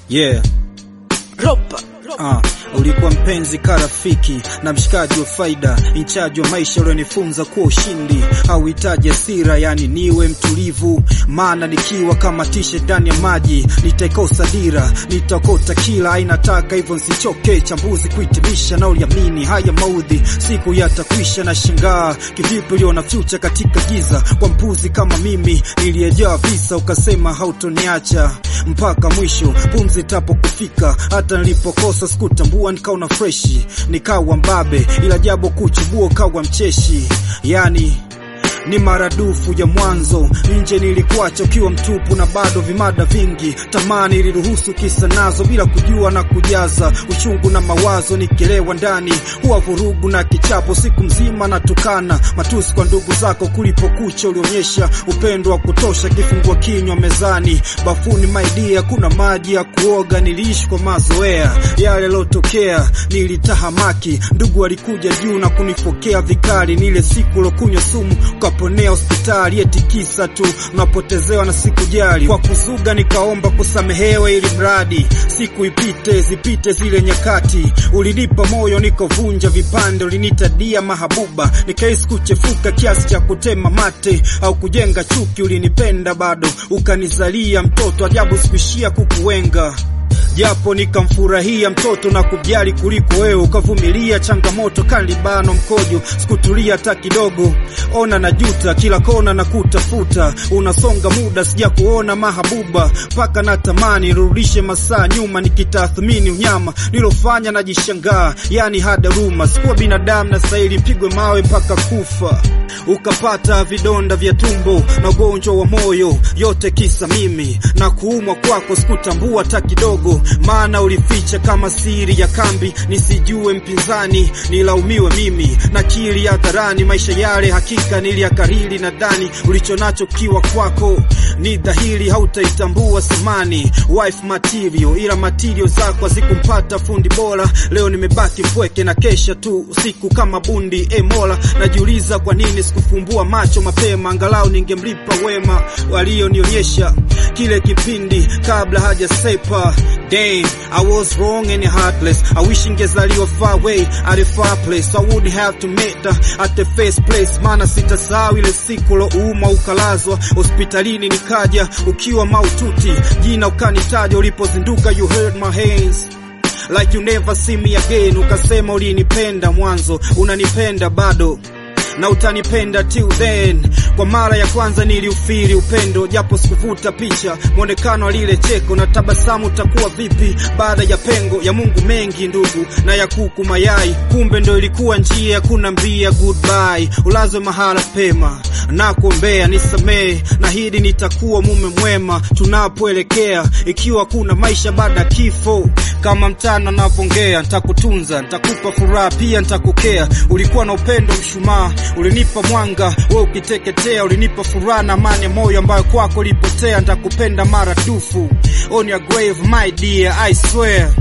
Yeah. Ropa. Ah, ulikuwa mpenzi karafiki na mshikaji wa faida, inchaji wa maisha ulionifunza kuwa ushindi hauhitaji hasira, yani niwe mtulivu, maana nikiwa kama tishe ndani ya maji nitaikosa dira, nitakota kila aina taka, hivyo nsichoke chambuzi kuhitimisha na uliamini haya maudhi siku yatakwisha, na shangaa kivipi uliona future katika giza, kwa mpuzi kama mimi niliyejaa visa, ukasema hautoniacha mpaka mwisho pumzi tapo kufika, hata nilipokosa sikutambua, nikaona freshi, nikawa mbabe, ila jabo kuchubua ukawa mcheshi, yani ni maradufu ya mwanzo. Nje nilikuacha ukiwa mtupu na bado vimada vingi, tamani iliruhusu kisa nazo bila kujua na kujaza uchungu na mawazo, nikielewa ndani huwa vurugu na kichapo, siku mzima natukana matusi kwa ndugu zako, kulipokucha ulionyesha upendo wa kutosha, kifungua kinywa mezani, bafuni maidia, kuna maji ya kuoga, niliishi kwa mazoea yale yalotokea, nilitahamaki, ndugu walikuja juu na kunifokea vikali, nile siku lokunywa sumu ukaponea hospitali, eti kisa tu unapotezewa na sikujali, kwa kuzuga nikaomba kusamehewa, ili mradi siku ipite zipite zile nyakati, ulinipa moyo nikovunja vipande, ulinitadia mahabuba, nikahisi kuchefuka kiasi cha kutema mate au kujenga chuki, ulinipenda bado ukanizalia mtoto, ajabu sikuishia kukuwenga japo nikamfurahia mtoto na kujali kuliko wewe, ukavumilia changamoto kalibano mkojo, sikutulia hata kidogo. Ona na juta kila kona na kutafuta, unasonga muda sija kuona mahabuba, mpaka na tamani nirudishe masaa nyuma, nikitathmini unyama nilofanya najishangaa, yani hadaruma, sikuwa binadamu na stahili mpigwe mawe mpaka kufa. Ukapata vidonda vya tumbo na ugonjwa wa moyo, yote kisa mimi na kuumwa kwako, sikutambua hata kidogo maana ulificha kama siri ya kambi, nisijue mpinzani nilaumiwe mimi na kili hadharani. Maisha yale hakika niliyakariri, nadhani ulichonacho kiwa kwako ni dhahiri, hautaitambua samani wife material, ila material zako hazikumpata fundi bora. Leo nimebaki mpweke na kesha tu usiku kama bundi. E Mola, najiuliza kwa nini sikufumbua macho mapema, angalau ningemlipa wema walionionyesha kile kipindi kabla hajasepa. Damn, I was wrong and heartless. I wish ingezaliwa far away at a far place. I would have to meet her at the first place. Maana sitasahau ile siku lo uma ukalazwa hospitalini, nikaja ukiwa maututi, jina ukanitaja ulipozinduka. You heard my hands like you never see me again. Ukasema ulinipenda mwanzo, unanipenda bado na utanipenda till then. Kwa mara ya kwanza niliufiri upendo, japo sikuvuta picha mwonekano wa lile cheko na tabasamu. Utakuwa vipi baada ya pengo ya Mungu mengi ndugu na ya kuku mayai? Kumbe ndo ilikuwa njia ya kunambia goodbye, ulazwe mahala pema na kuombea nisamehe, na hidi nitakuwa mume mwema tunapoelekea, ikiwa kuna maisha baada ya kifo. Kama mtana navongea, ntakutunza, ntakupa furaha, pia ntakukea. Ulikuwa na upendo mshumaa, ulinipa mwanga, we ukiteketea, ulinipa furaha na amani ya moyo ambayo kwako ilipotea. Ntakupenda maradufu on your grave my dear, I swear